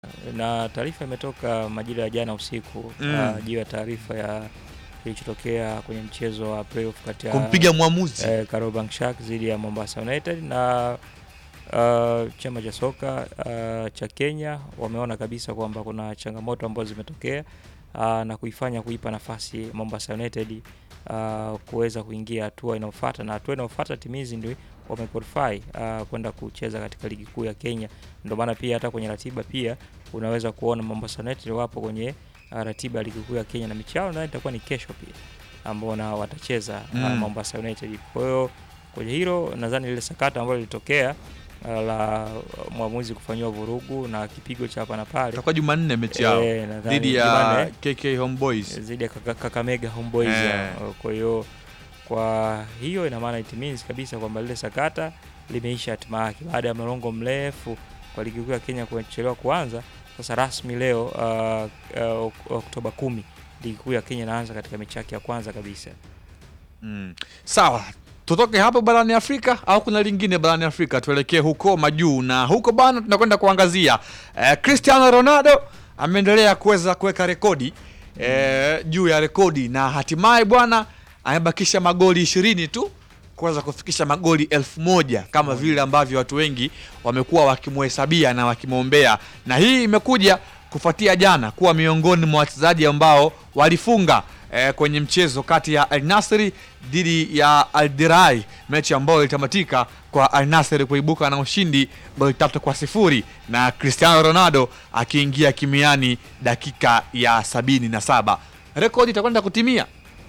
na taarifa imetoka majira ya jana usiku Mm. uh, juu ya taarifa ya kilichotokea kwenye mchezo wa playoff kati ya kumpiga mwamuzi eh, Kariobangi Sharks dhidi ya Mombasa United na uh, chama cha soka uh, cha Kenya wameona kabisa kwamba kuna changamoto ambazo zimetokea uh, na kuifanya kuipa nafasi Mombasa United uh, kuweza kuingia hatua inayofuata, na hatua inayofuata timu hizi ndio wamequalify uh, kwenda kucheza katika ligi kuu ya Kenya. Ndio maana pia hata kwenye ratiba pia unaweza kuona Mombasa United wapo kwenye uh, ratiba ya ligi kuu ya Kenya na mechi yao nadhani itakuwa ni kesho pia ambao na watacheza mm. uh, Mm. Mombasa United. Kwa hiyo kwenye hilo nadhani lile sakata ambalo lilitokea uh, la mwamuzi kufanyiwa vurugu na kipigo cha hapa na pale itakuwa Jumanne mechi yao eh, nadhani dhidi ya Jumanne, KK Homeboys. dhidi ya Kaka- Kakamega Homeboys. Eh. ya. Kwa hiyo kwa hiyo ina maana it means kabisa kwamba lile sakata limeisha hatima yake baada ya mlolongo mrefu kwa ligi kuu ya Kenya kuchelewa kuanza. Sasa rasmi leo uh, uh, Ok- Oktoba kumi ligi kuu ya Kenya inaanza katika mechi yake ya kwanza kabisa. Mm. Sawa, tutoke hapo barani Afrika au kuna lingine barani Afrika? Tuelekee huko majuu, na huko bana tunakwenda kuangazia eh, Cristiano Ronaldo ameendelea kuweza kuweka rekodi eh, juu ya rekodi na hatimaye bwana amebakisha magoli ishirini tu kuweza kufikisha magoli elfu moja kama vile ambavyo watu wengi wamekuwa wakimhesabia na wakimwombea, na hii imekuja kufuatia jana kuwa miongoni mwa wachezaji ambao walifunga eh, kwenye mchezo kati ya Al Nassr dhidi ya Al Dirai, mechi ambayo ilitamatika kwa Al Nassr kuibuka na ushindi goli tatu kwa sifuri na Cristiano Ronaldo akiingia kimiani dakika ya sabini na saba. Rekodi itakwenda kutimia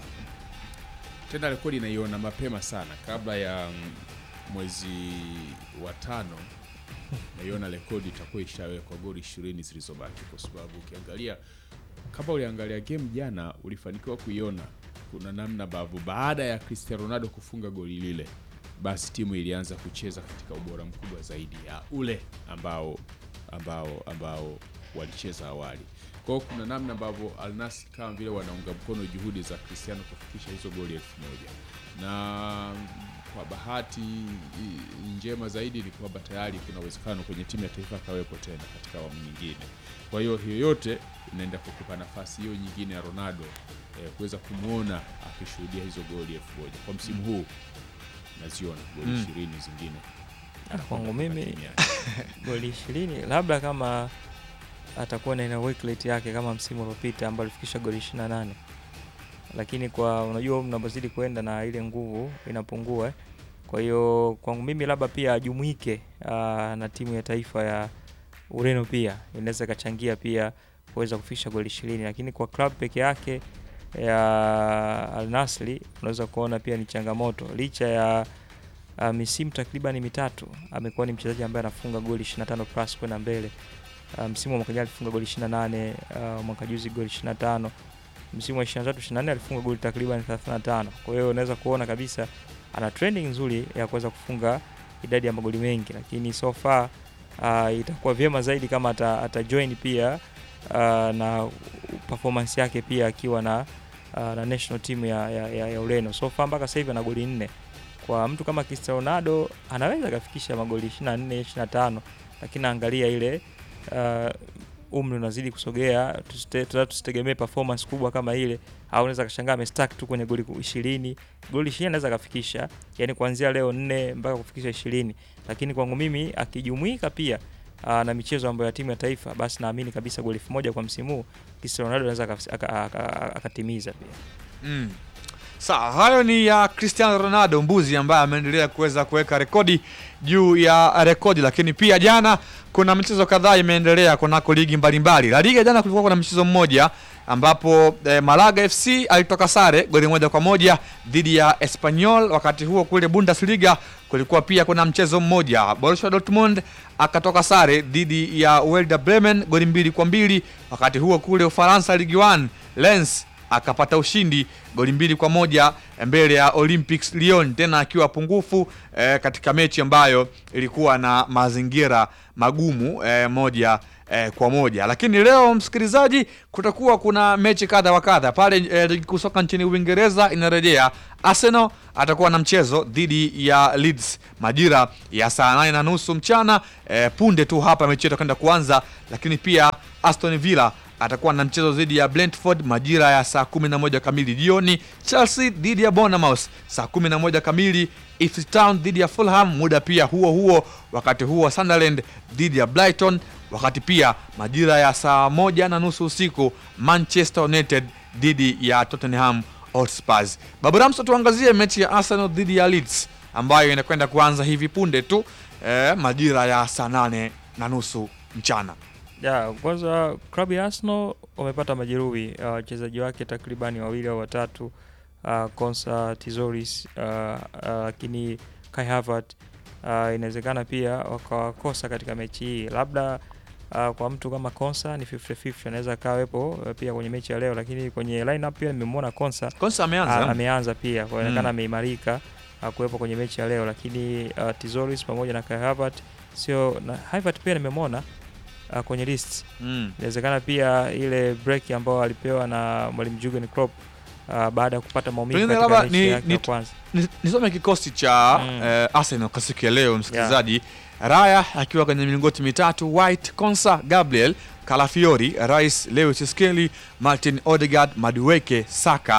tena rekodi naiona mapema sana kabla ya mm, mwezi wa tano naiona rekodi itakuwa ishawekwa goli ishirini zilizobaki kwa sababu ukiangalia kama uliangalia game jana ulifanikiwa kuiona kuna namna ambavyo baada ya Cristiano Ronaldo kufunga goli lile basi timu ilianza kucheza katika ubora mkubwa zaidi ya ule ambao ambao ambao walicheza awali kwa hiyo kuna namna ambavyo Al Nassr kama vile wanaunga mkono juhudi za Cristiano kufikisha hizo goli elfu moja na kwa bahati i- njema zaidi ni kwamba tayari kuna uwezekano kwenye timu ya taifa akawepo tena katika awamu nyingine. Kwa hiyo hiyo yote inaenda kukupa nafasi hiyo nyingine ya Ronaldo eh, kuweza kumwona akishuhudia hizo goli elfu moja kwa msimu huu naziona goli Mm. ishirini zingine Ah, Kwangu mimi Timu yake. goli ishirini labda kama atakuwa na ina work rate yake kama msimu uliopita ambao alifikisha goli 28 lakini kwa unajua mnapozidi kwenda na ile nguvu inapungua eh. kwa hiyo kwangu mimi labda pia ajumuike ah, na timu ya taifa ya Ureno pia inaweza ikachangia pia kuweza kufikisha goli ishirini lakini kwa club peke yake ya Al Nassr unaweza kuona pia ni changamoto licha ya uh, misimu takriban mitatu amekuwa ni mchezaji ambaye anafunga goli 25 plus kwenda mbele. Uh, msimu wa mwaka jana alifunga goli 28, uh, mwaka juzi goli 25. Msimu wa 23 24 alifunga goli takriban 35. Kwa hiyo unaweza kuona kabisa ana trending nzuri ya kuweza kufunga idadi ya magoli mengi, lakini so far uh, itakuwa vyema zaidi kama ata, ata join pia uh, na performance yake pia akiwa na uh, na national team ya, ya, ya, ya Ureno. So far mpaka sasa hivi ana goli nne kwa mtu kama Cristiano Ronaldo anaweza akafikisha magoli 24 25, lakini angalia ile uh, umri unazidi kusogea, tusite- tuta- tusitegemee performance kubwa kama ile, au unaweza kashangaa amestack tu kwenye goli 20 goli 20 anaweza akafikisha, yani kuanzia leo nne mpaka kufikisha 20, lakini kwangu mimi akijumuika pia uh, na michezo ambayo ya timu ya taifa, basi naamini kabisa goli 1000 kwa msimu huu Cristiano Ronaldo anaweza akaf- aka- aka- akatimiza pia. Mm. Sawa, hayo ni ya Cristiano Ronaldo mbuzi ambaye ameendelea kuweza kuweka rekodi juu ya rekodi, lakini pia jana kuna michezo kadhaa imeendelea kunako ligi mbalimbali. La Liga jana kulikuwa kuna mchezo mmoja ambapo eh, Malaga FC alitoka sare goli moja kwa moja dhidi ya Espanyol. Wakati huo kule Bundesliga kulikuwa pia kuna mchezo mmoja, Borussia Dortmund akatoka sare dhidi ya Werder Bremen goli mbili kwa mbili. Wakati huo kule Ufaransa Ligue 1 Lens akapata ushindi goli mbili kwa moja mbele ya Olympics Lyon, tena akiwa pungufu eh, katika mechi ambayo ilikuwa na mazingira magumu eh, moja eh, kwa moja. Lakini leo msikilizaji, kutakuwa kuna mechi kadha wa kadha pale eh, ligi kuu soka nchini Uingereza inarejea. Arsenal atakuwa na mchezo dhidi ya Leeds majira ya saa nane na nusu mchana eh, punde tu hapa mechi itakwenda kuanza, lakini pia Aston Villa atakuwa na mchezo dhidi ya Brentford majira ya saa 11 kamili jioni. Chelsea dhidi ya Bournemouth saa 11 kamili. Ipswich Town dhidi ya Fulham muda pia huo huo. Wakati huo Sunderland dhidi ya Brighton, wakati pia majira ya saa moja na nusu usiku Manchester United dhidi ya Tottenham Hotspur. Babu Ramso, tuangazie mechi ya Arsenal dhidi ya Leeds ambayo inakwenda kuanza hivi punde tu eh, majira ya saa nane na nusu mchana. Ya, kwanza klabu ya Arsenal wamepata majeruhi uh, wachezaji wake takribani wawili au watatu uh, Konsa Tizoris uh, uh, lakini Kai Havertz uh, inawezekana pia wakawakosa katika mechi hii, labda uh, kwa mtu kama Konsa ni 50-50 anaweza akawepo uh, pia kwenye mechi ya leo, lakini kwenye lineup pia nimemwona Konsa Konsa ameanza Ah, ameanza pia kuonekana Mm. ameimarika ah, kuwepo kwenye mechi ya leo, lakini uh, Tizoris pamoja na Kai Havertz sio na Havertz pia nimemwona uh, kwenye list. mm. Inawezekana pia ile break ambayo alipewa na mwalimu Jurgen Klopp uh, baada ya kupata maumivu Pengine katika labda mechi ni- yake ni- ya kwanza. Ni- nisome kikosi cha Mm. eh, Arsenal kwa siku ya leo msikilizaji. Raya akiwa kwenye milingoti mitatu, White, Konsa, Gabriel, Calafiori, Rice, Lewis Skelly, Martin Odegaard, Madueke, Saka,